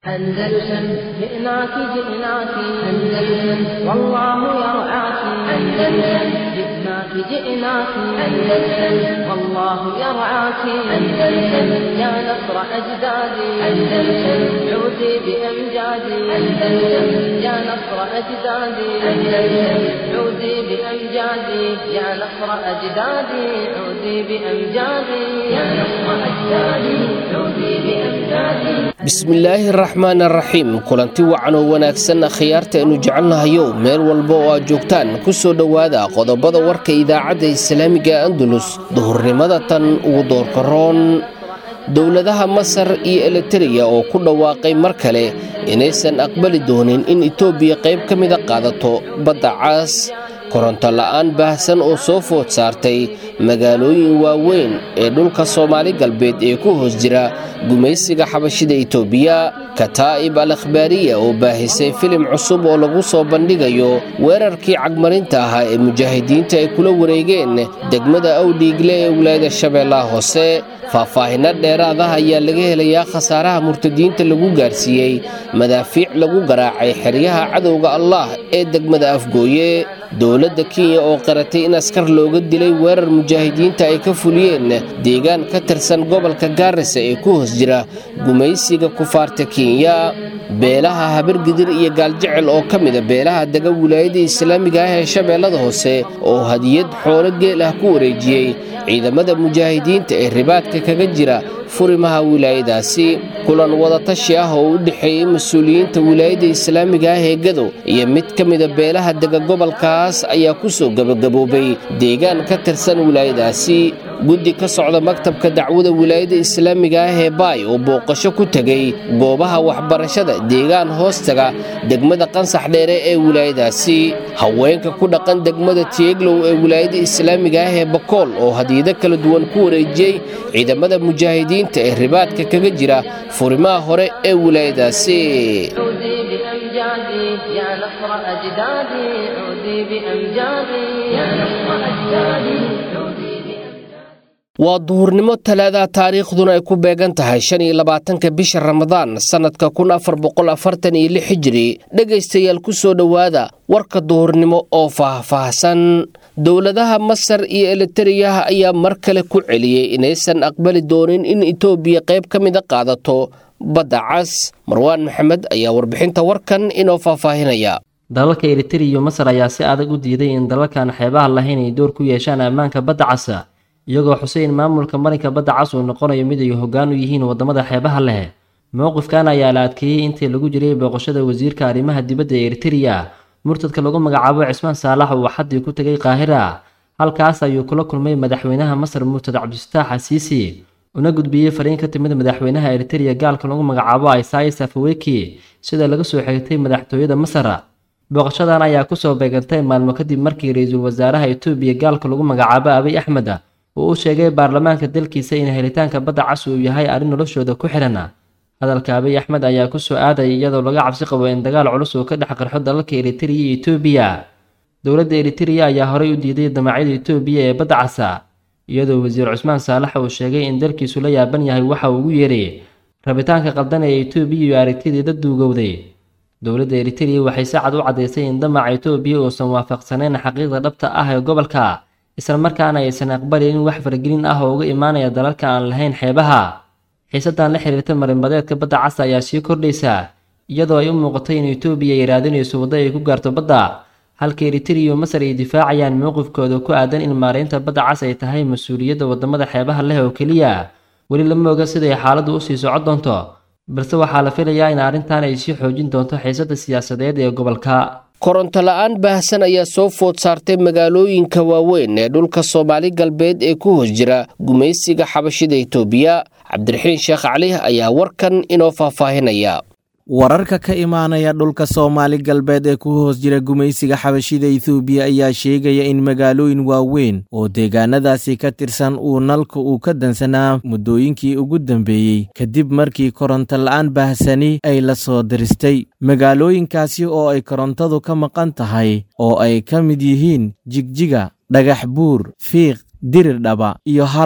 أندلسن جئناك جئناك أندلسن والله يرعاك أندلسن جئناك جئناك أندلسن والله يرعاك أندلسن يا نصر أجدادي أندلسن عودي بأمجادي أندلسن يا نصر أجدادي أندلسن عودي بأمجادي يا نصر أجدادي عودي بأمجادي يا نصر أجدادي عودي بأمجادي bismillaahi raxmaan araxiim kulanti wacan oo wanaagsan khiyaarta aynu jecelnahayo meel walba oo aad joogtaan ku soo dhowaada qodobada warka idaacadda islaamiga andalus duhurnimada tan ugu doorkaroon dowladaha masar iyo elitereya oo ku dhawaaqay mar kale inaysan aqbali doonin in etoobiya qayb ka mida qaadato badda caas koronto la'aan baahsan oo soo food saartay magaalooyin waaweyn ee dhulka soomaali galbeed ee ku hoos jira gumaysiga xabashida etoobiya kataa'ib al akhbaariya oo baahisay filim cusub oo lagu soo bandhigayo weerarkii cagmarinta ahaa ee mujaahidiinta ay kula wareegeen degmada awdhiigle ee wilaayada shabeellaha hoose faahfaahinno dheeraadaha ayaa laga helayaa khasaaraha murtadiinta lagu gaarsiiyey madaafiic lagu garaacay xeryaha cadowga allah ee degmada afgooye dowladda kenya oo qaratay in askar looga dilay weerar mujaahidiinta ay ka fuliyeen deegaan ka tirsan gobolka gaarisa ee ku hoos jira gumaysiga kufaarta kenya beelaha habargidir iyo gaaljecel oo ka mida beelaha dega wilaayada islaamiga ah ee shabeellada hoose oo hadiyad xoolo geel ah ku wareejiyey ciidamada mujaahidiinta ee ribaadka kaga jira furimaha wilaayadaasi kulan wadatashi ah oo u dhexeeyey mas-uuliyiinta wilaayada islaamiga ah ee gado iyo mid ka mida beelaha dega gobolkaas ayaa ku soo gebagaboobay deegaan ka tirsan wilaayadaasi guddi ka socda maktabka dacwada wilaayada islaamiga ah ee baay oo booqasho ku tegay goobaha waxbarashada deegaan hoostaga degmada qansax dheere ee wilaayadaasi haweenka ku dhaqan degmada tieglow ee wilaayada islaamiga ah ee bakool oo hadiyado kala duwan ku wareejiyey ciidamada mujaahidiinta ee ribaadka kaga jira furimaha hore ee wilaayadaasi عودي بأمجادي يا نصر أجدادي عودي بأمجادي يا نصر أجدادي عودي بأمجادي waa duhurnimo talaada taariikhduna ay ku beegan tahay shan iyo labaatanka bisha ramadaan sannadka kun afar boqol afartan iyo lix hijiri dhegaystayaal ku soo dhowaada warka duhurnimo oo faahfaahsan dowladaha masar iyo elitereya ayaa mar kale ku celiyey inaysan aqbali doonin in etoobiya qayb ka mida qaadato badda cas marwaan maxamed ayaa warbixinta warkan inoo faahfaahinaya dalalka eritrea iyo masar ayaa si adag u diiday in dalalkan xeebaha lahayn ay door ku yeeshaan ammaanka badda casa iyagoo xusay in maamulka marinka badda cas uu noqonayo mid ay hoggaan u yihiin waddamada xeebaha leh mowqifkan ayaa la adkeeyey intii lagu jiray booqashada wasiirka arrimaha dibadda ee eritrea murtadka lagu magacaabo cismaan saalax uu xaddii ku tegay qaahira halkaas ayuu kula kulmay madaxweynaha masar murtad cabdisataax xasiisi una gudbiyey fariin ka timid madaxweynaha eritrea gaalka lagu magacaabo isais afaweki sida laga soo xigtay madaxtooyada masar booqashadan ayaa kusoo beegantay maalmo kadib markii ra-iisul wasaaraha etoobiya gaalka lagu magacaabo abiy axmed uu u sheegay baarlamaanka dalkiisa in helitaanka badda cas uu yahay arrin noloshooda ku xihan hadalka abiy axmed ayaa kusoo aadaya iyadoo laga cabsi qabo in dagaal culus uu ka dhex qarxo dalalka eritrea iyo etoobiya dowladda eritrea ayaa horey u diiday damacyada etoobiya ee badda casa iyadoo wasiir cusmaan saalax uu sheegay in dalkiisu la yaaban yahay waxa uu ugu yeeray rabitaanka qaldan ee etoobiya iyo aragtideeda duugowday dowladda eritrea waxay si cad u caddaysay in damaca etoobiya uusan waafaqsanayn xaqiiqda dhabta ah ee gobolka islamarkaana aysan aqbalin wax faragelin ah oo uga imaanaya dalalka aan lahayn xeebaha xiisadan la xiriirta marinbadeedka badda casa ayaa sii kordhaysa iyadoo ay u muuqatay in etoobiya ay raadinayso waddo ay ku gaarto badda halka eritrea iyo masar ay difaacayaan mowqifkooda ku aadan in maaraynta badda cas ay tahay mas-uuliyadda waddamada xeebaha leh oo keliya weli lama oga siday xaaladdu usii socon doonto balse waxaa la filayaa in arrintan ay sii xoojin doonto xiisadda siyaasadeed ee gobolka koronto la'aan baahsan ayaa soo food saartay magaalooyinka waaweyn ee dhulka soomaali galbeed ee ku hoos jira gumaysiga xabashida etoobiya cabdiraxiin sheekh cali ayaa warkan inoo faahfaahinaya wararka ka imaanaya dhulka soomaali galbeed ee ku hoos jira gumaysiga xabashida ethoobiya ayaa sheegaya in magaalooyin waaweyn oo deegaanadaasi ka tirsan uu nalka uu ka dansanaa muddooyinkii ugu dambeeyey kadib markii koronto la'aan baahsani ay la soo diristay magaalooyinkaasi oo ay korontadu ka maqan tahay oo ay ka mid yihiin jigjiga dhagax buur fiiq dirirdhaba iyo harar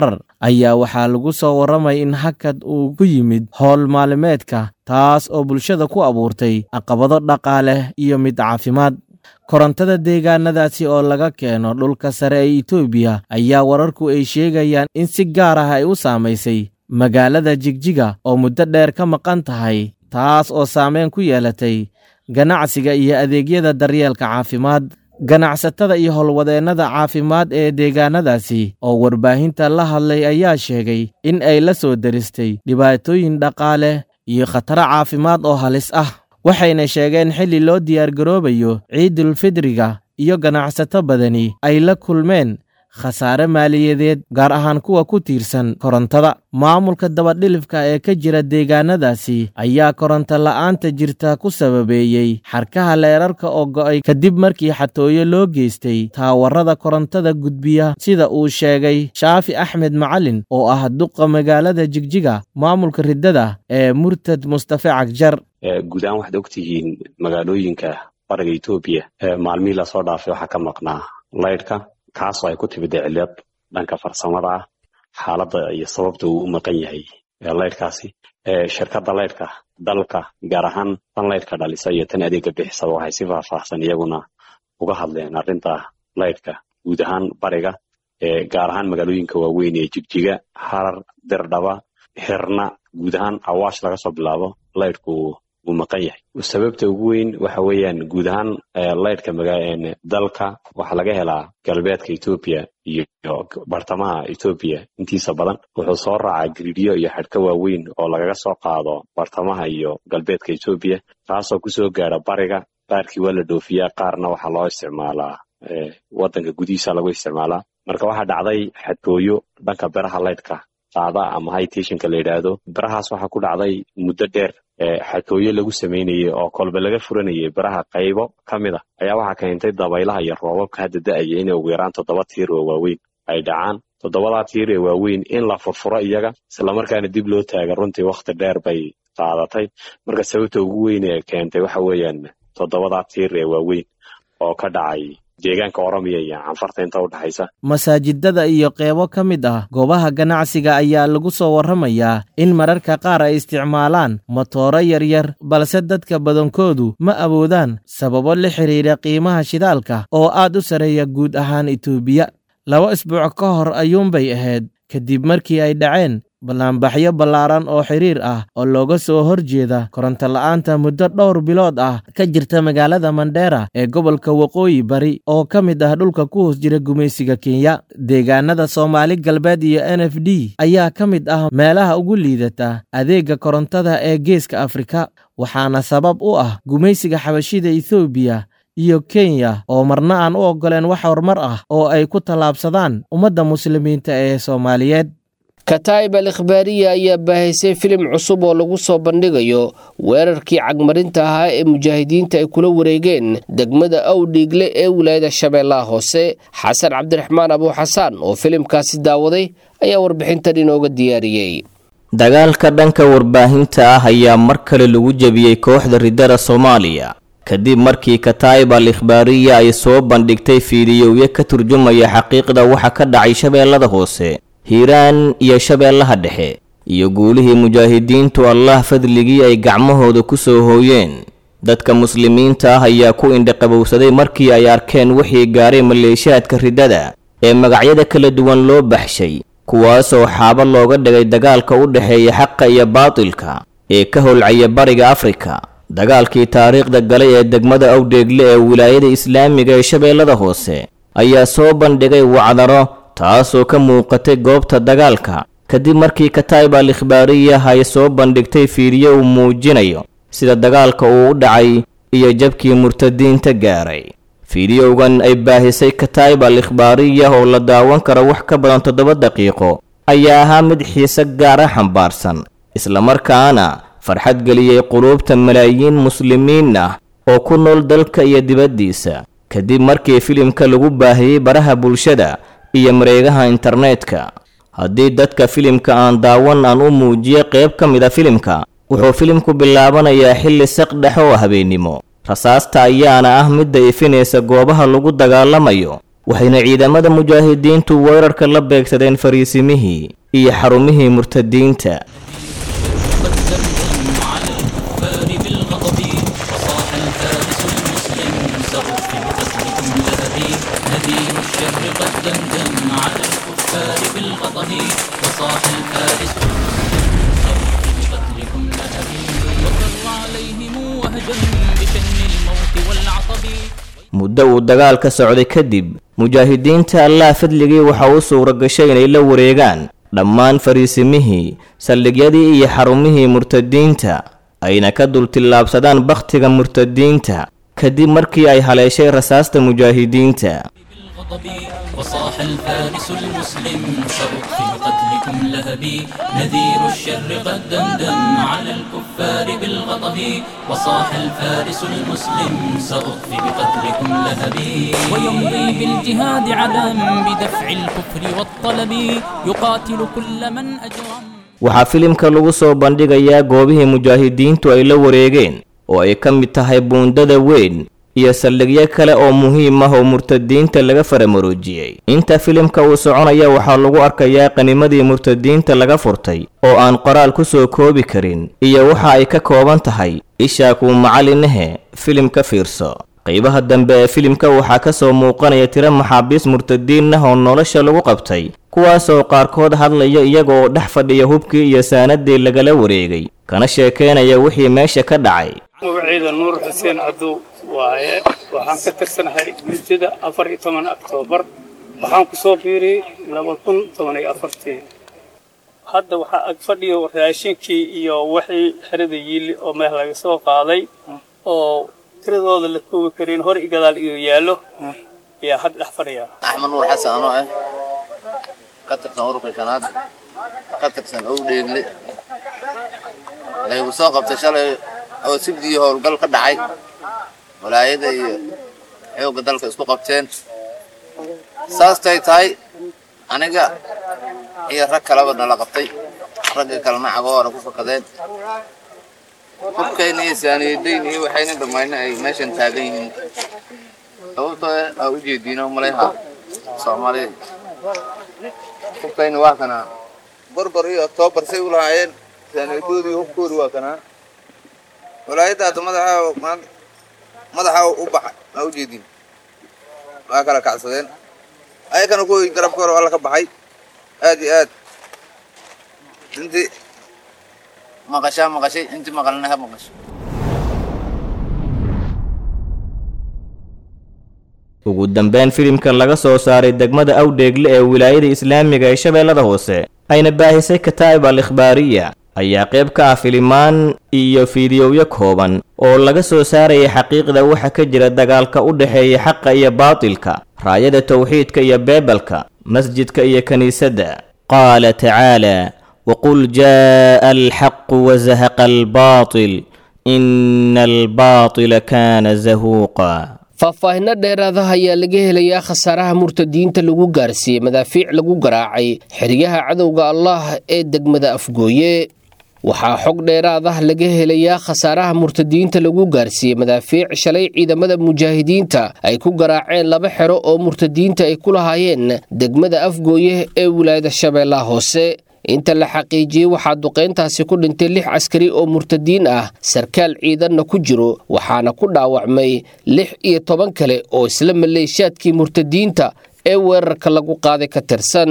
ayaa waxaa lagu soo warramay in hakad uu ku yimid howl maalimeedka taas oo bulshada ku abuurtay caqabado dhaqaale iyo mid caafimaad korontada deegaanadaasi oo laga keeno dhulka sare ee itoobiya ayaa wararku ay sheegayaan in si gaar ah ay u saamaysay magaalada jigjiga oo muddo dheer ka maqan tahay taas oo saameyn ku yeelatay ganacsiga iyo adeegyada daryeelka caafimaad ganacsatada iyo howlwadeennada caafimaad ee deegaanadaasi oo warbaahinta la hadlay ayaa sheegay in ay la soo deristay dhibaatooyin dhaqaale iyo khataro caafimaad oo halis ah waxayna sheegeen xilli loo diyaargaroobayo ciidulfidriga iyo ganacsato badani ay la kulmeen khasaare maaliyadeed gaar ahaan kuwa ku tiirsan korontada maamulka dabadhilifka ee ka jira deegaanadaasi ayaa koronto la'aanta jirta ku sababeeyey xarkaha leerarka oo go'ay kadib markii xatooyo loo geystay taawarada korontada gudbiya sida uu sheegay shaafi axmed macalin oo ah duqa magaalada jigjiga maamulka riddada ee murtad mustafe cagjar guud ahaan waxaad ogtihiin magaalooyinka bariga etoobiya maalmihii lasoo dhaafay waxaa ka maqnaa laydhka kaasoo ay ku timid cillad dhanka farsamada ah xaaladda iyo sababta uu u maqan yahay laydhkaasi shirkadda laydhka dalka gaar ahaan tan laydhka dhalisa iyo tan adeega bixisaba waxay si faahfaahsan iyaguna uga hadleen arrinta laydhka guud ahaan bariga gaar ahaan magaalooyinka waaweyn ee jigjiga harar dirdhaba xirna guud ahaan awaash laga soo bilaabo laydhku uu maqan yahay sababta ugu weyn waxa weeyaan guud ahaan laydhka dalka waxaa laga helaa galbeedka etoobiya iyo bartamaha etoobiya intiisa badan wuxuu soo raacaa gridyo iyo xadhka waaweyn oo lagaga soo qaado bartamaha iyo galbeedka etoobiya taasoo kusoo gaara bariga qaarkii waa la dhoofiyaa qaarna waxaa loo isticmaalaa wadanka gudihiisa lagu isticmaalaa marka waxaa dhacday xadgooyo dhanka beraha laydhka qaada ama highteshinka la yidhaahdo berahaas waxaa ku dhacday muddo dheer xatooyo lagu samaynayay oo kolba laga furanayay beraha qaybo ka mid a ayaa waxaa keentay dabaylaha iyo roobabka hadda da-aya inay ugu yaraan toddoba tiir oo waaweyn ay dhacaan toddobadaa tiir ee waaweyn in la furfuro iyaga islamarkaana dib loo taaga runtii wakhti dheer bay qaadatay marka sababta ugu weyn ee keentay waxa weeyaan toddobadaa tiir ee waaweyn oo ka dhacay deegaanka oromiya iyo canfarta inta u dhexaysa masaajidada iyo qeybo ka mid ah goobaha ganacsiga ayaa lagu soo warramayaa in mararka qaar ay isticmaalaan motooro yaryar balse dadka badankoodu ma awoodaan sababo la xidhiidha qiimaha shidaalka oo aad u sarreeya guud ahaan itoobiya laba isbuuc ka hor ayuunbay ahayd kadib markii ay dhaceen ballaanbaxyo ballaaran oo xiriir ah oo looga soo hor jeeda koronto la'aanta muddo dhowr bilood ah ka jirta magaalada mandheera ee gobolka waqooyi bari oo ka mid ah dhulka ku hoos jira gumaysiga kenya deegaanada soomaali galbeed iyo n f d ayaa ka mid ah meelaha ugu liidata adeegga korontada ee geeska afrika waxaana sabab u ah gumaysiga xabashida ethoobiya iyo kenya oo marna aan u oggoleen wax horumar ah oo ay ku tallaabsadaan ummadda muslimiinta ee soomaaliyeed kataa'ib al ikhbaariya ayaa baahaysay filim cusub oo lagu soo bandhigayo weerarkii cagmarinta ahaa ee mujaahidiinta ay kula wareegeen degmada awdhiigle ee wilaayada shabeellaha hoose xasan cabdiraxmaan abuuxasaan oo filimkaasi daawaday ayaa warbixintan inooga diyaariyey dagaalka dhanka warbaahinta ah ayaa mar kale lagu jebiyey kooxda riddada soomaaliya kadib markii kataa'ib al ikhbaariya ay soo bandhigtay fiidiyowyo ka turjumaya xaqiiqda waxa ka dhacay shabeellada hoose hiiraan iyo shabeellaha dhexe iyo guulihii mujaahidiintu allah fadligii ay gacmahooda ku soo hooyeen dadka muslimiinta ah ayaa ku indhaqabowsaday markii ay arkeen wixii gaaray maleeshiyaadka riddada ee magacyada kala duwan loo baxshay kuwaasoo xaabo looga dhigay dagaalka u dhexeeya xaqa iyo baatilka ee ka holcaya bariga afrika dagaalkii taariikhda galay ee degmada awdheegle ee wilaayada islaamiga ee shabeellada hoose ayaa soo bandhigay wacdaro taasoo ka muuqatay goobta dagaalka kadib markii kataa'ib al ikhbaariya ay soo bandhigtay fiidyo uu muujinayo sida dagaalka uu u dhacay iyo jabkii murtadiinta gaaray fiidiyowgan ay baahisay kataa'ib al ikhbaariya oo la daawan karo wax ka badan toddoba daqiiqo ayaa ahaa mid xiise gaara xambaarsan islamarkaana farxad geliyey quluubta malaayiin muslimiin ah oo ku nool dalka iyo dibaddiisa kadib markii filimka lagu baahiyey baraha bulshada iyo mareegaha internetka haddii dadka filimka aan daawan aan u muujiyo qayb ka mid a filimka wuxuu filimku bilaabanayaa xilli saq dhex oo habeennimo rasaasta ayaana ah midda ifinaysa goobaha lagu dagaalamayo waxayna ciidamada mujaahidiintu weerarka la beegsadeen fariisimihii iyo xarumihii murtadiinta muddo uu dagaal ka socday kadib mujaahidiinta allah fadligii waxa uu suura gashay inay la wareegaan dhammaan fariisimihii saldhigyadii iyo xarumihii murtadiinta ayna ka dultillaabsadaan bakhtiga murtadiinta kadib markii ay haleeshay rasaasta mujaahidiinta وصاح الفارس المسلم سأطفئ قتلكم لهبي نذير الشر قد دندن على الكفار بالغضب وصاح الفارس المسلم سأطفئ بقتلكم لهبي ويمضي بالجهاد علم بدفع الكفر والطلب يقاتل كل من أجرم waxaa filimka lagu soo bandhigayaa goobihii mujaahidiintu ay la wareegeen oo ay ka mid tahay buundada weyn iyo saldhigyo kale oo muhiim ah oo murtadiinta laga faramaroojiyey inta filimka uu soconaya waxaa lagu arkayaa qanimadii murtadiinta laga furtay oo aan qoraal ku soo koobi karin iyo waxa ay ka kooban tahay ishaa kuu macalinahe filim ka fiirso qaybaha dambe ee filimka waxaa ka soo muuqanaya tiro maxaabiis murtadiin ah oo nolosha lagu qabtay kuwaasoo qaarkood hadlaya iyagooo dhex fadhiya hubkii iyo saanadii lagala wareegay kana sheekeynaya wixii meesha ka dhacay magaciida nuur xuseen cadow waaye waxaan ka tirsanahay muddada afar iyo toban oktoobar waxaan ku soo biiriyey laba kun toban iyo afartii hadda waxaa ag fadhiyo raashinkii iyo wixii xerada yiili oo meel laga soo qaaday oo tiradooda la koobi karin hor i gadaal iyo yaallo ayaa hadda dhex fadhiya axmed nuur xasan anoo ah ka tirsan ururka shanaad ka tirsan owdheegle laygu soo qabtay shalay oo sibdii howlgal ka dhacay walaayada iyo xoogga dalka isku qabteen saastay tahay aniga iyo rag kaleba nala qabtay ragga kalena cagoona ku fakadeen hubkayna iyo saaniyadayn iyo waxayna dhammayna ay meeshan taagan yihiin sababtoo aa u jeediino malayha soomaalida hubkayna waa kanaa barbar iyo oktoobar say u lahaayeen saaniyadoodii hubkoodi waa kanaa walaayadda hadda madaxa madaxa u baxay aa u jeedin waa kala kacsadeen ayakana kuwii garabka hore alla ka baxay aad iyo aad intii maqashaa maqashay intii maqalna ha maqasho ugu dambeyn filimka laga soo saaray degmada awdheegle ee wilaayada islaamiga ee shabeellada hoose ayna baahisay kataa'ib al ikhbaariya ayaa qayb ka ah filimaan iyo fiidiyowyo kooban oo laga soo saarayay xaqiiqda waxa ka jira dagaalka u dhexeeya xaqa iyo baatilka raayada towxiidka iyo beebelka masjidka iyo kiniisadda qaala tacaala waqul jaa'a alxaqu wazahaqa albaatil ina albaatila kaana zahuuqa faahfaahinno dheeraadaha ayaa laga helayaa khasaaraha murtadiinta lagu gaarsiiyey madaafiic lagu garaacay xeryaha cadowga allah ee degmada afgooye waxaa xog dheeraad ah laga helayaa khasaaraha murtadiinta lagu gaarsiiyey madaafiic shalay ciidamada mujaahidiinta ay ku garaaceen laba xero oo murtadiinta ay ku lahaayeen degmada afgooye ee wilaayada shabeellaha hoose inta la xaqiijiyey waxaa duqayntaasi ku dhintay lix askari oo murtadiin ah sarkaal ciidanna ku jiro waxaana ku dhaawacmay lix iyo toban kale oo isla maleeshaadkii murtadiinta ee weerarka lagu qaaday ka tirsan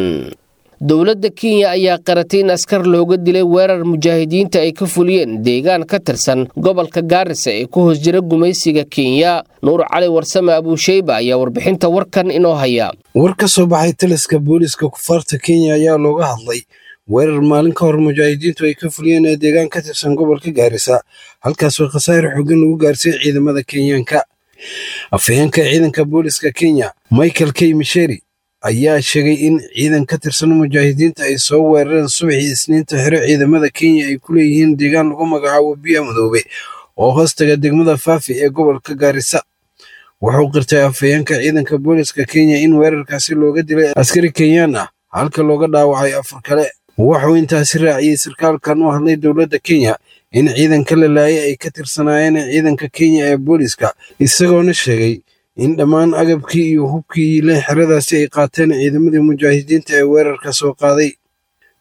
dowladda kenya ayaa qaratay in askar looga dilay weerar mujaahidiinta ay ka fuliyeen deegaan ka tirsan gobolka gaarisa ee ku hoos jira gumaysiga kenya nuur cali warsame abuusheyba ayaa warbixinta warkan inoo haya war ka soo baxay taliska booliiska kufaarta kenya ayaa looga hadlay weerar maalin ka hor mujaahidiintu ay ka fuliyeen ee deegaan ka tirsan gobolka gaarisa halkaasoo khasaare xoogan lagu gaarsiiyey ciidamada kenyaanka afhayeenka ciidanka booliiska kenya michael k misheri ayaa sheegay in ciidan ka tirsan mujaahidiinta ay soo weerareen subaxii isniinta xero ciidamada kenya ay ku leeyihiin deegaan lagu magacaabo biya madoobe oo hoostaga degmada faafi ee gobolka gaarisa wuxuu qirtay afhayeenka ciidanka booliiska kenya in weerarkaasi looga dilay askari kenyaan ah halka looga dhaawacay afar kale wuxuu intaasi raaciyey sarkaalkan u hadlay dowladda kenya in ciidanka la laayay ay ka tirsanaayeen ciidanka kenya ee booliiska isagoona sheegay in dhammaan agabkii iyo hubkii le xeradaasi ay qaateen ciidamadii mujaahidiinta ee weerarka soo qaaday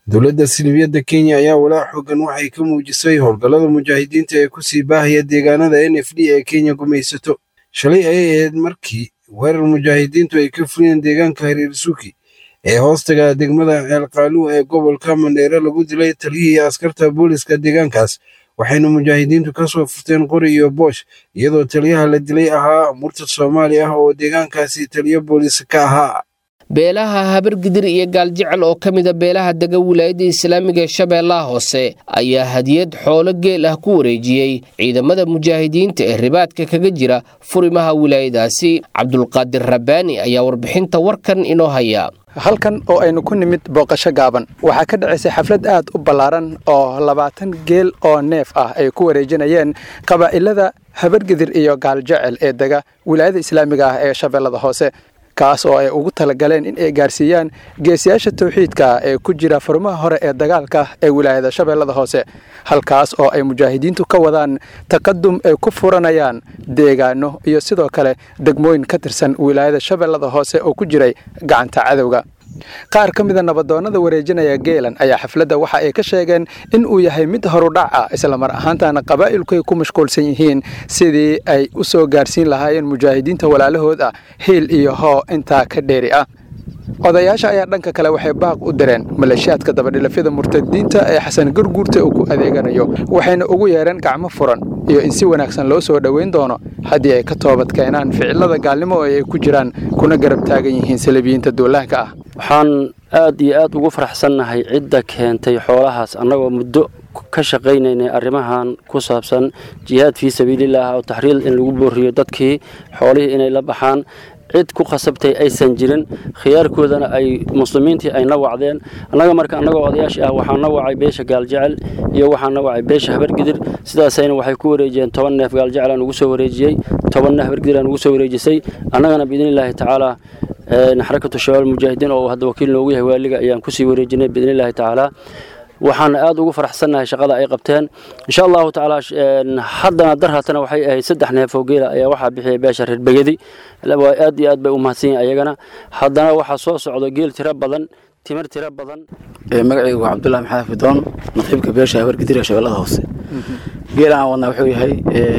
dowladda silibiyadda kenya ayaa walaac xoogan waxay ka muujisay howlgallada mujaahidiinta ee kusii baahaya deegaanada n f d ee kenya gumaysato shalay ayay ahayd markii weerar mujaahidiintu ay ka fuliyeen deegaanka hariirsuuki ee hoostaga degmada ceelqaaluw ee gobolka mandheere lagu dilay taliyihii askarta booliska deegaankaas waxayna mujaahidiintu ka soo furteen qori iyo boosh iyadoo taliyaha la dilay ahaa murtad soomaali ah oo deegaankaasi taliyo boolis ka ahaa beelaha habargidir iyo gaaljecel oo ka mida beelaha dega wilaayadda islaamiga ee shabeellaha hoose ayaa hadiyad xoolo geel ah ku wareejiyey ciidamada mujaahidiinta ee ribaadka kaga jira furimaha wilaayadaasi cabdulqaadir rabbaani ayaa warbixinta warkan inoo haya halkan oo aynu ku nimid booqasho gaaban waxaa ka dhacaysay xaflad aad u ballaaran oo labaatan geel oo neef ah ay ku wareejinayeen qabaa'ilada habargidir iyo gaaljecel ee dega wilaayada islaamiga ah ee shabeellada hoose kaas oo ay ugu talagaleen in ay gaarsiiyaan geesiyaasha tawxiidka ee ku jira furmaha hore ee dagaalka ee wilaayada shabeellada hoose halkaas oo ay mujaahidiintu ka wadaan taqadum ay ku furanayaan deegaano iyo sidoo kale degmooyin ka tirsan wilaayada shabeellada hoose oo ku jiray gacanta cadowga qaar ka mida nabadoonnada wareejinaya geelan ayaa xafladda waxa ay ka sheegeen in uu yahay mid horudhac ah islamar ahaantana qabaa'ilku ay ku mashquulsan yihiin sidii ay u soo gaarsiin lahaayeen mujaahidiinta walaalahood ah hiil iyo hoo intaa ka dheeri ah odayaasha ayaa dhanka kale waxay baaq u direen maleeshiyaadka dabadhilafyada murtadiinta ee xasan gurguurta uu ku adeeganayo waxayna ugu yeereen gacmo furan iyo in si wanaagsan loo soo dhoweyn doono haddii ay ka toobad keenaan ficilada gaalnimo oo ay ku jiraan kuna garab taagan yihiin salabiyiinta duulaanka ah waxaan aad iyo aad ugu faraxsannahay cidda keentay xoolahaas annagoo muddo ka shaqaynaynay arrimahan ku saabsan jihaad fii sabiilillaah oo taxriil in lagu booriyo dadkii xoolihii inay la baxaan cid ku khasabtay aysan jirin khiyaarkoodana ay muslimiintii ay na wacdeen annaga marka annagoo odayaashii ah waxaan na wacay beesha gaaljecel iyo waxaan na wacay beesha habargidir sidaasayna waxay ku wareejiyeen toban neef gaaljecel aan ugu soo wareejiyey tobanna habargidir aan ugu soo wareejisay annagana biidnillaahi tacaalaa xarakatu shabaab mujaahidiin oo hadda wakiil noogu yahay waaliga ayaan kusii wareejinay biidnillaahi tacaalaa waxaan aad ugu faraxsannahay shaqada ay qabteen insha allahu tacaala haddana dar haatana waxay ahayd saddex neef oo geela ayaa waxaa bixiyay beesha reer begedi aad iyo aad bay u mahadsan yihin ayagana haddana waxaa soo socdo geel tiro badan timir tiro badan magacaygu waa cabdullahi maxamed fidoon naqiibka beesha habargidir ee shabeellada hoose geela aan wadnaa wuxuu yahay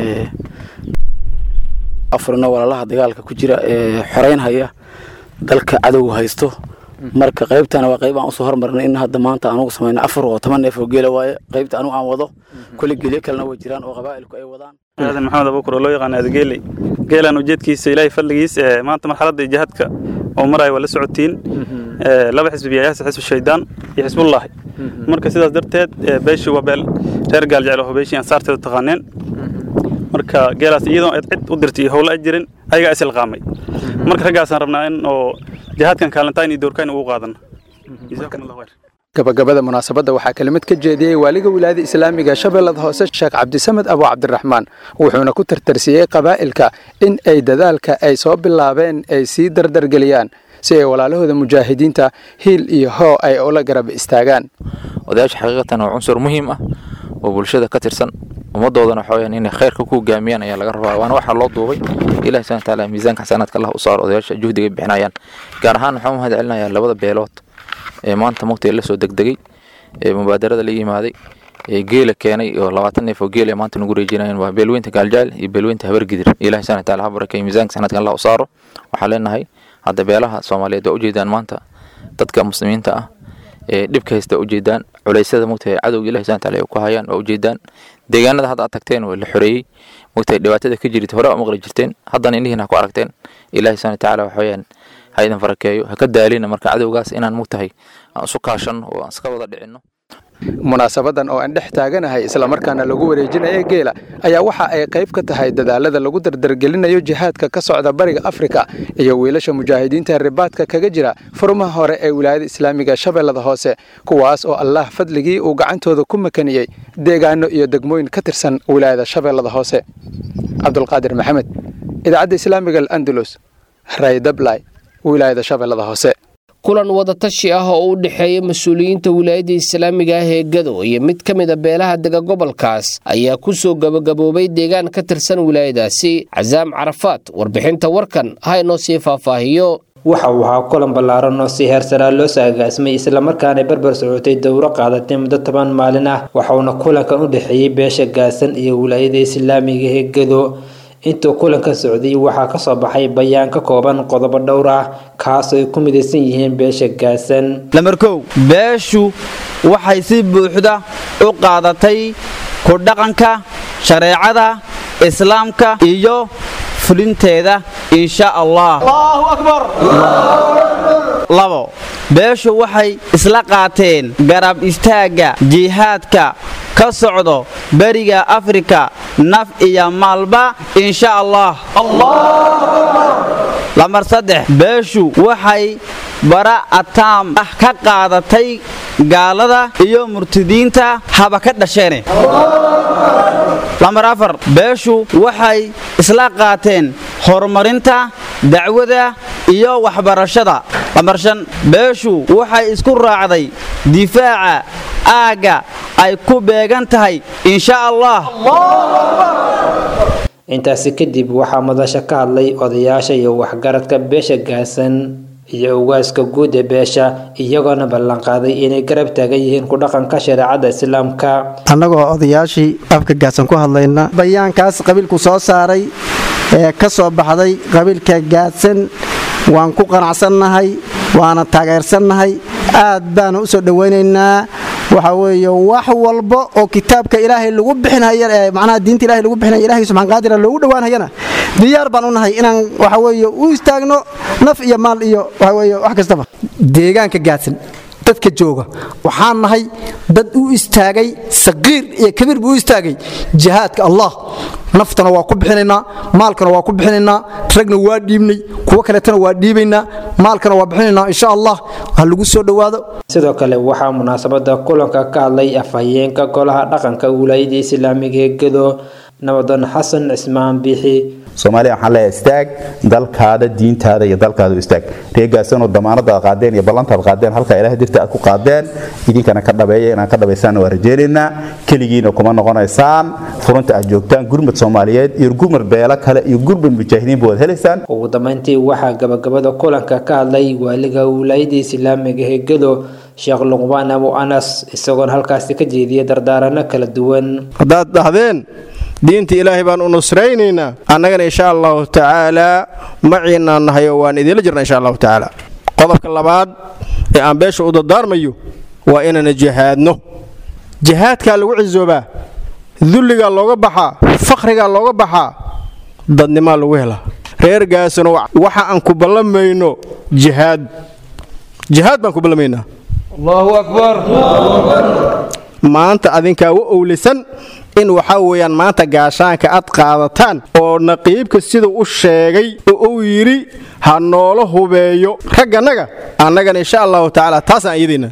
afurino walaalaha dagaalka ku jira ee xoreynhaya dalka cadowga haysto marka qaybtana waa qayb aan usoo hormarnay in hadda maanta anugu samayno afar oo toban neef oo geela waaye qaybta anugu aan wado kulli geelyo kalena way jiraan oo qabaa'ilku ay wadaan aadan maxamed abukur oo loo yaqaan aadageeley geelan ujeedkiisa ilaahay fadligiis ee maanta marxaladda jihaadka oo maraya waa la socotiin laba xisbi yayaasa xisbu shaydaan iyo xisbullaahi marka sidaas darteed beeshii waa beel reer gaaljecel oo beeshii ansaarteedu taqaaneen marka geelaas iyadoo cid u dirtay iyo howlo ay jirin ayagaa is ilqaamay marka raggaasaan rabnaa in oo jihaadkan kaalintaan iyo doorkaan ugu qaadana gabagabada munaasabadda waxaa kelimad ka jeediyey waaliga wilaayada islaamiga shabeellada hoose sheekh cabdisamed abu cabdiraxmaan wuxuuna ku tartarsiyey qabaa'ilka in ay dadaalka ay soo bilaabeen ay sii dardargeliyaan si ay walaalahooda mujaahidiinta hiil iyo hoo ay ula garab istaagaan odayaasha xaqiiqatan waa cunsur muhiim ah oo bulshada ka tirsan ummadoodana waxa weyaan inay khayrka ku hogaamiyaan ayaa laga rabaa waana waxaa loo duubay ilahi subana wataala miisaanka xasanaadka allah u saaro odayaasha juhdiga bixinayaan gaar ahaan waxaan u mahad celinayaa labada beelood ee maanta mugta la soo degdegay ee mubaadarada la yimaaday ee geela keenay oo labaatan neef oo geel ee maanta nagu reejinayaan waa beelweynta gaaljecel iyo beelweynta habargidir ilahi subana wataala ha barakeeyo miisaanka xasanaadka allah u saaro waxaa leenahay hadda beelaha soomaaliyeed waa ujeedaan maanta dadka muslimiinta ah ee dhibka haysta ujeedaan culeysyada mugtahay cadowga ilahi subana wataala ay ku hayaan waa ujeedaan deegaanada hadda aad tagteen waa la xoreeyey mugtahay dhibaatada ka jirta hore aa maqli jirteen haddana indhihiin ha ku aragteen ilahi subana wataala waxa weyaan ha idin farakeeyo ha ka daalina marka cadowgaas inaan mugtahay aan isu kaashanno oo aan iska wada dhicinno munaasabadan oo aan dhex taaganahay islamarkaana lagu wareejinaya geela ayaa waxa ay qayb ka tahay dadaalada lagu dardargelinayo jihaadka ka socda bariga afrika iyo wiilasha mujaahidiinta ribaadka kaga jira furmaha hore ee wilaayada islaamiga shabeellada hoose kuwaas oo allah fadligii uu gacantooda ku makaniyey deegaano iyo degmooyin ka tirsan wilaayada shabeellada hoose cabdulqaadir maxamed idaacadda islaamiga alandalus raydablay wilaayada shabeellada hoose kulan wadatashi ah oo u dhexeeya mas-uuliyiinta wilaayadda islaamiga ah ee gado iyo mid ka mida beelaha dega gobolkaas ayaa ku soo gabagaboobay deegaan ka tirsan wilaayadaasi casaam carafaad warbixinta warkan ha inoo sii faahfaahiyo waxa uu ahaa kulan ballaaran oo si heersaraa loo saagaasmay islamarkaana barbar socotay dowro qaadatay muddo toban maalin ah waxauna kulankan u dhexeeyey beesha gaasan iyo wilaayada islaamiga ee gedo intuu kulanka socday waxaa kasoo baxay bayaan ka kooban qodobo dhowr ah kaasoo ay ku midaysan yihiin beesha gaasan lamarkow beeshu waxay si buuxda u qaadatay ku dhaqanka shareecada islaamka iyo fulinteeda insha allah labo beeshu waxay isla qaateen garab istaagga jihaadka ka socdo beriga afrika naf iyo maalba insha allah lamar saddex beeshu waxay bara ataam ah ka qaadatay gaalada iyo murtidiinta haba ka dhasheene lamar afar beeshu waxay isla qaateen horumarinta dacwada iyo waxbarashada lamar shan beeshu waxay isku raacday difaaca aagga ay ku beegan tahay insha allah intaasi kadib waxaa madasha ka hadlay odayaasha iyo waxgaradka beesha gaasan iyo ugaaska guud ee beesha iyagoona ballanqaaday inay garab taagan yihiin ku dhaqanka shareecada islaamka annagoo odayaashii afka gaadsan ku hadlayna bayaankaas qabiilku soo saaray ee ka soo baxday qabiilka gaadsan waan ku qanacsannahay waana taageersannahay aad baanu u soo dhowaynaynaa waxa weeye wax walba oo kitaabka ilaahay lagu bixinaya ee macnaha diinta ilaahay lagu bixinaya ilaahay subxaan qaadira loogu dhowaanayana diyaar baan u nahay inaan waxa weeye u istaagno naf iyo maal iyo waxa weeye wax kastaba deegaanka gaadsan dadka jooga waxaan nahay dad u istaagay saqiir iyo kabiir buu u istaagay jihaadka allah naftana waa ku bixinaynaa maalkana waa ku bixinaynaa ragna waa dhiibnay kuwo kaleetana waa dhiibaynaa maalkana waa bixinaynaa insha allah ha lagu soo dhowaado sidoo kale waxaa munaasabada kulanka ka hadlay afhayeenka golaha dhaqanka wilaayada islaamiga ee gedo nabadoon xasan cismaan biixi soomaaliya waxaan leeyahay istaag dalkaada diintaada iyo dalkaada u istaag reegaasanoo damaanadaad qaadeen iyo ballantaad qaadeen halkaa ilahay dirta aad ku qaadeen idinkana ka dhabeeya inaan ka dhabaysaanna waa rajaynaynaa keligiina kuma noqonaysaan furunta aad joogtaan gurmud soomaaliyeed iyo gurmud beelo kale iyo gurmud mujaahidiinba waad helaysaan ugu dambeyntii waxaa gabagabada kulanka ka hadlay waaliga wilaayada islaamiga ee gedo sheekh luqbaan abu anas isagoona halkaasi ka jeediyay dardaarano kala duwan haddaad dhahdeen diinta ilaahay baan u nusraynaynaa annagana insha allahu tacaalaa maciinaan nahay oo waan idiinla jirna insha allahu tacaala qodobka labaad ee aan beesha u dardaarmayo waa inaana jihaadno jihaadkaa lagu cisoobaa dulligaa looga baxaa fakhrigaa looga baxaa dadnimaa lagu helaa reer gaasano waxa aan ku ballamayno jihaad jihaad baan ku ballamaynaa allahu akbar maanta adinkaa u owlisan in waxaa weeyaan maanta gaashaanka aad qaadataan oo naqiibka sida u sheegay oo uu yidhi ha noola hubeeyo raggannaga annagana insha allahu tacaala taasaan iyadiina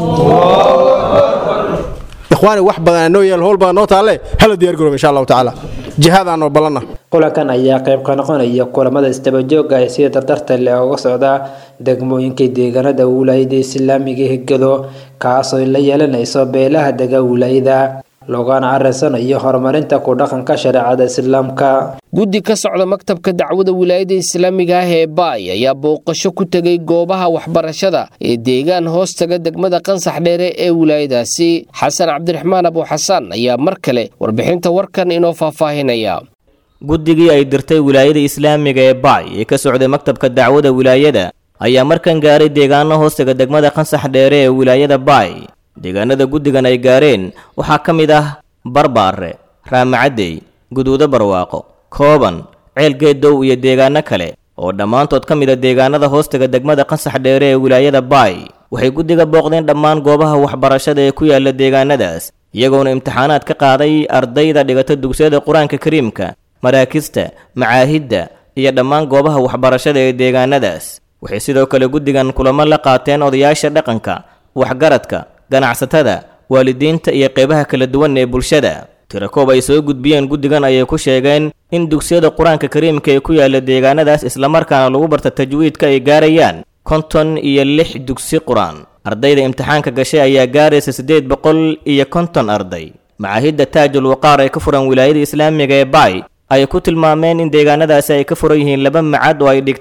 ikhwaani wax badan noo yaal howl badan noo taalle hala diyaar garoob insha allahu tacaala jihaadaanoo ballanna kulankan ayaa qayb ka noqonaya kulamada isdabajooga ee sida dardarta leh uga socda degmooyinka deegaanada wilaayada islaamiga hegado kaasoo la yeelanayso beelaha dega wilaayada loogana arinsanayo horumarinta ku dhaqanka shareecada islaamka guddi ka socda maktabka dacwada wilaayada islaamiga ah ee baay ayaa booqasho ku tegay goobaha waxbarashada ee deegaan hoostaga degmada qansax dheere ee wilaayadaasi xasan cabdiraxmaan abu xasaan ayaa mar kale warbixinta warkan inoo faahfaahinaya guddigii ay dirtay wilaayada islaamiga ee baay ee ka socday maktabka dacwada wilaayada ayaa markan gaaray deegaano hoostaga degmada qansax dheere ee wilaayada baay deegaanada guddigan ay gaareen waxaa ka mid ah barbaare raamacadey guduudo barwaaqo kooban ceelgeedow iyo deegaano kale oo dhammaantood ka mid a deegaanada hoostaga degmada qansax dheere ee wilaayada baay waxay guddiga booqdeen dhammaan goobaha waxbarashada ee ku yaala deegaanadaas iyagoona imtixaanaad ka qaaday ardayda dhigata dugsiyada qur-aanka kariimka maraakista macaahidda iyo dhammaan goobaha waxbarashada ee deegaanadaas waxay sidoo kale guddigan kulamo la qaateen odayaasha dhaqanka waxgaradka ganacsatada waalidiinta iyo qeybaha kala duwan ee bulshada tirakoob ay soo gudbiyeen guddigan ayay ku sheegeen in dugsiyada qur-aanka kariimka ee ku yaala deegaanadaas islamarkaana lagu barta tajwiidka ay gaarayaan konton iyo lix dugsi qur-aan ardayda imtixaanka gashay ayaa gaaraysa siddeed boqol iyo konton arday macaahidda taajul waqaar ee ka furan wilaayada islaamiga ee baay ay ku tilmaameen in deegaanadaasi ay ka furan yihiin laba macad oo ay dhigtaan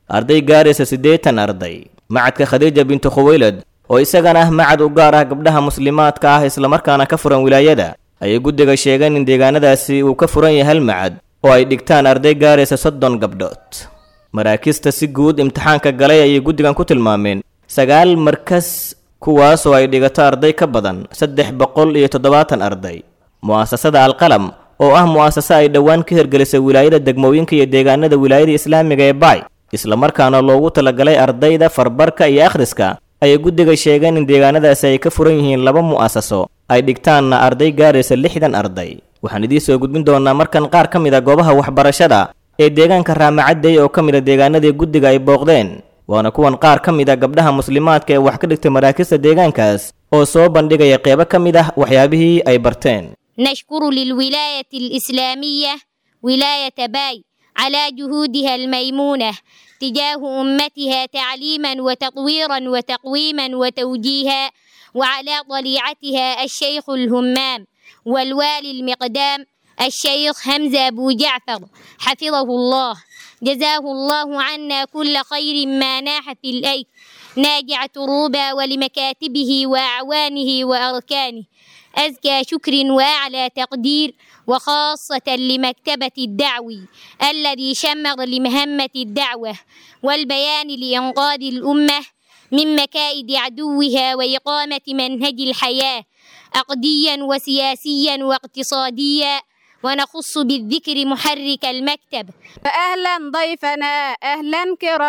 arday gaaraysa siddeetan arday macadka khadiija bintu khuwaylad oo isagana ah macad u gaar ah gabdhaha muslimaadka ah islamarkaana ka furan wilaayada ayay guddiga sheegeen in deegaanadaasi uu ka furan yahay hal macad oo ay dhigtaan arday gaaraysa soddon gabdhood maraakista si guud imtixaanka galay ayay guddigan ku tilmaameen sagaal markas kuwaas oo ay dhigato arday ka badan saddex boqol iyo toddobaatan arday mu'asasada alqalam oo ah mu'asase ay dhowaan ka hirgelisay wilaayada degmooyinka iyo deegaanada wilaayada islaamiga ee baay islamarkaana loogu talagalay ardayda farbarka iyo akhriska ayay guddiga sheegeen in deegaanadaasi ay ka furan yihiin laba mu'asaso ay dhigtaanna arday gaaraysa lixdan arday waxaan idiin soo gudbin doonaa markan qaar ka mid a goobaha waxbarashada ee deegaanka raamacadey oo ka mid a deegaanadii guddiga ay booqdeen waana kuwan qaar ka mid a gabdhaha muslimaadka ee wax ka dhigtay maraakista deegaankaas oo soo bandhigaya qeybo ka mid ah waxyaabihii ay barteen نشكر للولاية الإسلامية ولاية باي على جهودها الميمونة تجاه أمتها تعليما وتطويرا وتقويما وتوجيها وعلى طليعتها الشيخ الهمام والوالي المقدام الشيخ حمزة أبو جعفر حفظه الله جزاه الله عنا كل خير ما ناح في الأيك ناجع تروبا ولمكاتبه وأعوانه وأركانه أزكى شكر وأعلى تقدير وخاصة لمكتبة الدعوي الذي شمر لمهمة الدعوة والبيان لإنقاذ الأمة من مكائد عدوها وإقامة منهج الحياة عقديا وسياسيا واقتصاديا ونخص بالذكر محرك المكتب أهلا ضيفنا أهلا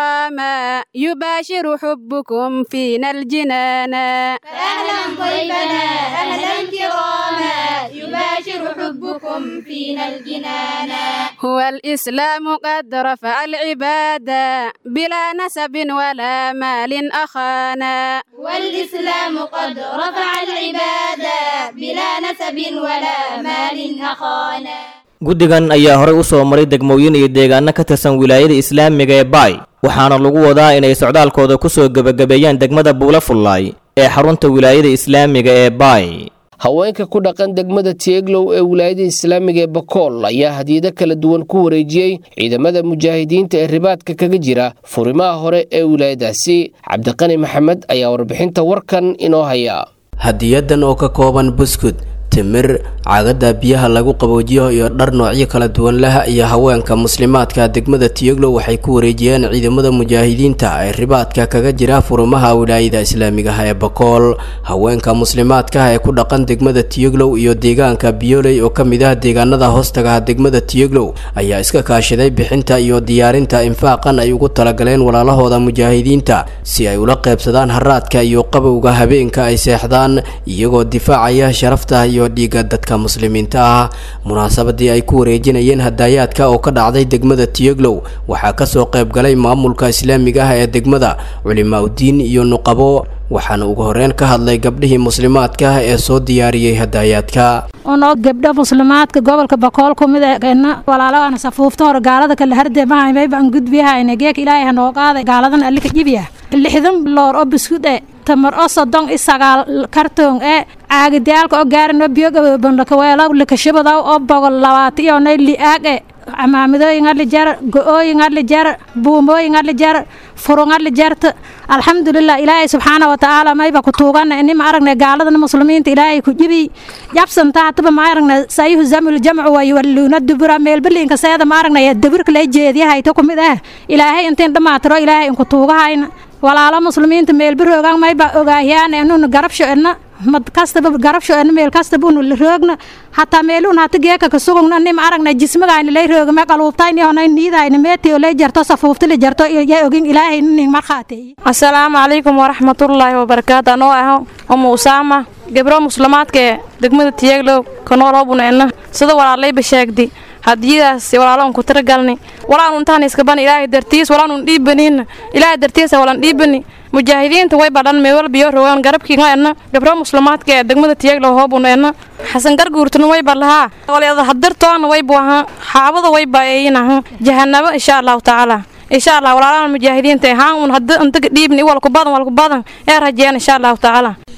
كراما يباشر حبكم فينا الجنانا أهلا ضيفنا أهلا كراما يباشر حبكم فينا الجنانا هو الإسلام قد رفع العبادة بلا نسب ولا مال أخانا والإسلام قد رفع العبادة بلا نسب ولا مال أخانا guddigan ayaa horey u soo maray degmooyin iyo deegaano ka tirsan wilaayada islaamiga ee baay waxaana lagu wadaa inay socdaalkooda ku soo gebagabeeyaan degmada buula fullaay ee xarunta wilaayada islaamiga ee baay haweenka ku dhaqan degmada tieglow ee wilaayada islaamiga ee bakool ayaa hadiyado kala duwan ku wareejiyey ciidamada mujaahidiinta ee ribaadka kaga jira furimaha hore ee wilaayadaasi cabdiqani maxamed ayaa warbixinta warkan inoo haya hadiyadan oo ka kooban buskud timir caagada biyaha lagu qaboojiyo iyo dhar noocyo kala duwan leh iyo haweenka muslimaadka degmada tiyoglow waxay ku wareejiyeen ciidamada mujaahidiinta ee ribaadka kaga jira furumaha wilaayada islaamiga ah ee bakool haweenka muslimaadka ee ku dhaqan degmada tiyoglow iyo deegaanka biyoley oo kamid ah deegaanada hoostaga degmada tiyoglow ayaa iska kaashaday bixinta iyo diyaarinta infaaqan ay ugu talagaleen walaalahooda mujaahidiinta si ay ula qeybsadaan haraadka iyo qabowga habeenka ay seexdaan iyagoo difaacaya sharafta iyo dhiigga dadka muslimiinta ah munaasabadii ay ku wareejinayeen hadaayaadka oo ka dhacday degmada tiyoglow waxaa kasoo qayb galay maamulka islaamiga ah ee degmada culimaa udiin iyo nuqabo waxaana ugu horeyn ka hadlay gabdhihii muslimaadka ah ee soo diyaariyey hadaayaadka unoo gabdho muslimaadka gobolka bakool ku mid eena walaalaana safuufta hore gaalada kale hardeemahaymay baan gudbiyahayna geeka ilaahay hanoo qaaday gaaladan allika jibiya lixdan loor oo biskud e tamar oo soddon i sagaal kartoon ee caagidayaalka oo gaarano biyogabanlakaweelo likashabadaw oo bogol labaata iyo nay li'aag e camaamidooyin adli jar go-ooyin adli jar buumooyin adli jar furun adli jarta alxamdulilah ilaahay subxaana watacaala mayba ku tuugana ini ma aragnay gaaladan muslimiinta ilaahay ku jibi jabsanta hataba ma aragnay sayuhu zamul jamcu wa yuwalluuna dubura meelbaliinka seeda ma aragnay dabirka lay jeediyahayta ku mid ah ilaahay intiin dhammaatiro ilaahay inku tuugahayna walaalo muslimiinta meelbaroogan mayba ogaahiyaan enuna garabsho edna mad kastaba garabsho edna meel kastaba unu roogna hataa meelun hata geeka ka sugugna nim aragna jismagayna lay roogame qaluubtayni honay niidayna meetiyo lay jarto safuufta la jarto yaa ogin ilaahay nin markhaateeye asalaamu calaykum waraxmatullaahi wabarakaatu anoo ah umu usaama gabro muslimaadka ee degmada tiyeglow kanoolobuna edna sida walaalayba sheegdi hadiyadaas walaalon ku tiragalni walaanun intaan iskaban ilaahay dartiis walaanun dhiibanin ilaahay dartiisa walan dhiibani mujaahidiinta way badhan meewal biyo rogaan garabkiinga edna gabro muslimaadka ee degmada tiyeglow hoobuna edna xasan garguurtuna way badlahaa walyada hadirtoona way buaha xaabada way baeeyinaha jahanabo insha allahu tacaala insha allah walaalana mujaahidiinta haan un hadi intaga dhiibni walku badan walku badan ee rajeen insha allahu tacaala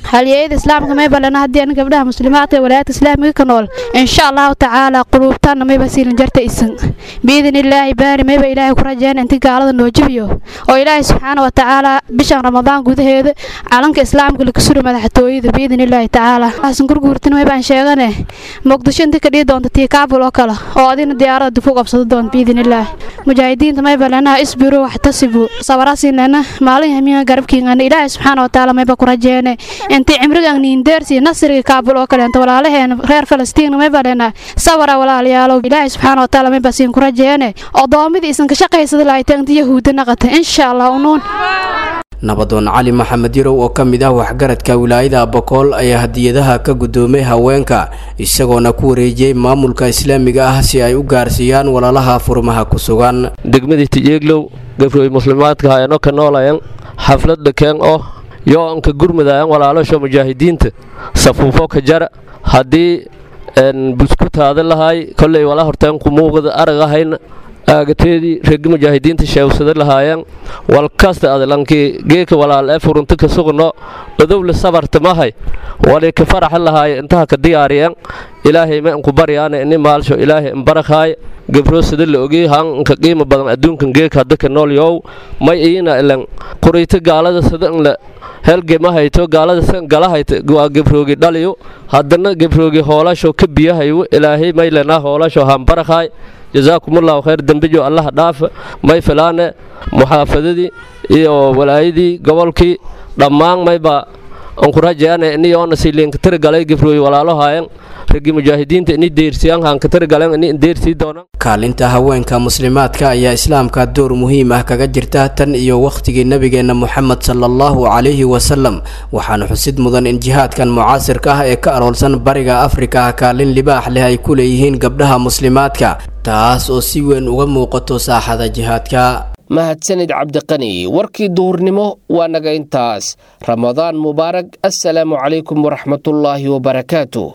halyeeyada islaamka may balana haddii ana gabdhaha muslimaadka ee walaayadka islaamiga ka nool insha allahu tacaala quluubtaanna mayba siilin jarta isan biidin illaahi baari mayba ilaahay ku rajeyna inti gaalada noo jabiyo oo ilaahay subxaana wa tacaala bishan ramadaan gudaheeda calanka islaamka laga suri madaxtooyada biidin illaahi tacaala xasan gurguurtin maybaan sheegane muqdisho inti ka dhihi doonta tii kaabul oo kale oo adina diyaarada dib u qabsado doonta biidin illaahi mujaahidiinta mayba lanaha isbiru waxtasibu sabarasiinana maalin hamiga garabkiingana ilaahay subxaana wa tacaala mayba ku rajeene intii cimrigan niindeersi nasriga kaabul oo kale inta walaalaheena reer falastiin mayba lena sabara walaalayaalow ilaahay subxaana wa tacaala mayba siin ku rajeene odoommidii isan ka shaqaysada lahayd inta yahuudda naqata insha allah unuun nabadoon cali maxamed yarow oo ka mid ah waxgaradka wilaayada bokool ayaa hadiyadaha ka guddoomay haweenka isagoona ku wareejiyey maamulka islaamiga ah si ay u gaarsiiyaan walaalaha furmaha ku sugan degmadii tijeeglow gabroy muslimaadka hayano ka noolayan xafladda keen oo yoo anka gurmadayan walaalasho mujaahidiinta safuufo ka jara haddii buskutaada lahaay kolley wala horteen kumuuqda arag ahayna aagateedii regi mujaahidiinta sheewsada lahaayeen walkasta adlankii geeka walaal ee furunta ka sugno odowle sabarta mahay wali ka faraxa lahaaye intaha ka diyaariyeen ilaahay ma inku baryaane ini maalsho ilaahay imbarakaay gabro sida la ogey han inka qiimo badan adduunkan geeka hadda ka nool yow may iina ilan quriyta gaalada sida inla helge ma hayto gaalada san gala hayta waa gabroogi dhaliyo haddana gabroogi hoolasho ka biyahayo ilaahay may lenaa hoolasho hambarakaay jasaakumullahu khayr dembijo allaha dhaafa may filaane muxaafadadii iyo walaayadii gobolkii dhammaan mayba anku rajeane iniyoona siliinka tirigalay gabrooyi walaalohayan ragi mujaahidiinta ini deersiyaan hanka tirigaleen ini deersii doonaan kaalinta haweenka muslimaadka ayaa islaamka door muhiim ah kaga jirta tan iyo wakhtigii nebigeenna moxamed sala allahu calayhi wasalam waxaana xusid mudan in jihaadkan mucaasirka ah ee ka aroolsan bariga afrika kaalin libaax leh ay ku leeyihiin gabdhaha muslimaadka taas oo si weyn uga muuqato saaxada jihaadka mahadsanid cabdiqani warkii duhurnimo waa naga intaas ramadaan mubaarag assalaamu calaykum waraxmatullaahi wabarakaatu